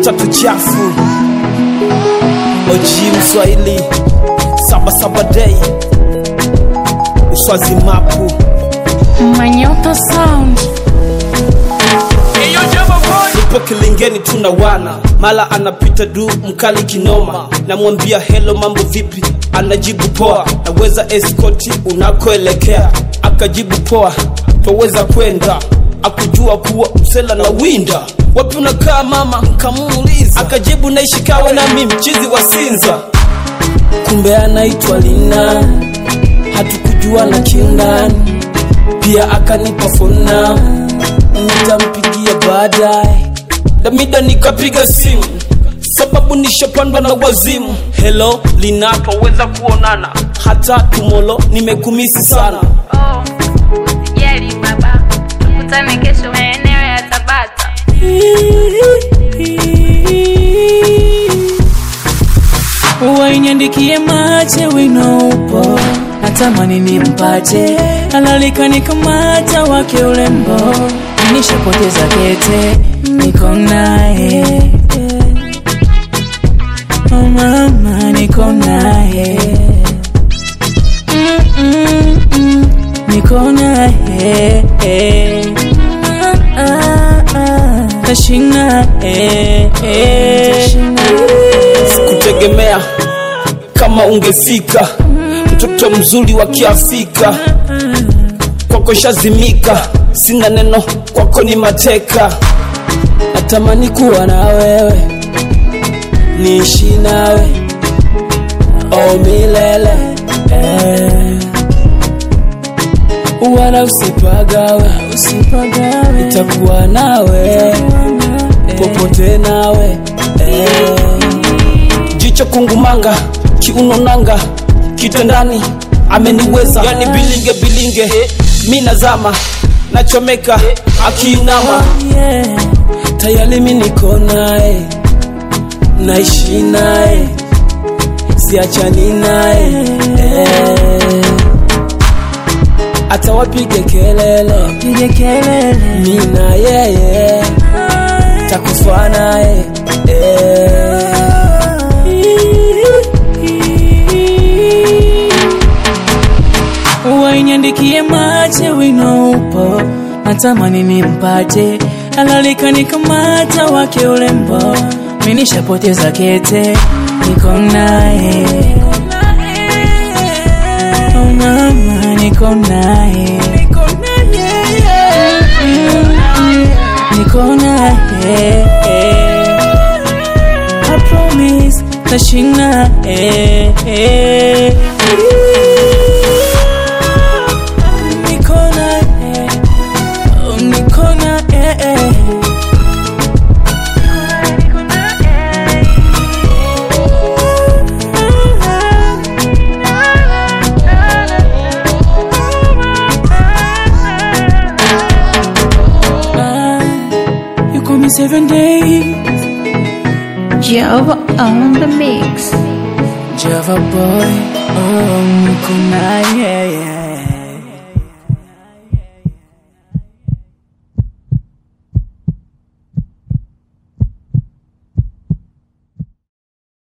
tatu chafu oji mswahili saba saba dei uswazi mapu Manyoto Sound. nipo kilingeni tuna wana mala anapita du mkali kinoma namwambia helo mambo vipi anajibu poa naweza eskoti unakoelekea akajibu poa twaweza kwenda akujua kuwa msela na winda wapi unakaa mama nkamuuliza akajibu naishi kawe nami mchizi wa sinza kumbe anaitwa lina hatukujua na kiundani pia akanipa fona nitampigia baadaye damida nikapiga simu sababu nishapandwa na wazimu helo linapoweza kuonana hata tumolo nimekumisi sana Oh, usijali baba, tukutane kesho maeneo ya Tabata. wainyandikie mache wino upo natamani nimpate alalika nikamata wake ulembo nishapoteza kete niko naye oh mama niko naye Mm, mm, mm, niko naye Ah, ah, ah. tashinga eh, eh. sikutegemea kama ungefika mtoto mzuri wa kiafrika kwako shazimika sina neno kwako ni mateka natamani kuwa na wewe niishi nawe o milele eh. wala usipagawe usipagawe nitakuwa nawe popote nawe eh. jicho kungumanga kiuno nanga kitandani ameniweza yani bilinge bilinge mi nazama nachomeka akiinama yeah. tayari mi niko naye naishi naye siachani naye eh. hata wapige kelele pige kelele mi na yeye takufa naye eh. wainyandikie mache wino upo natamani nimpate alalika nikamata wake ulembo minishapoteza kete niko naye oh mama niko naye niko naye I promise tashinga eh, eh. niko naye oh, niko naye Ah, you call me seven days Java on the mix. Java boy, oh, niko naye yeah.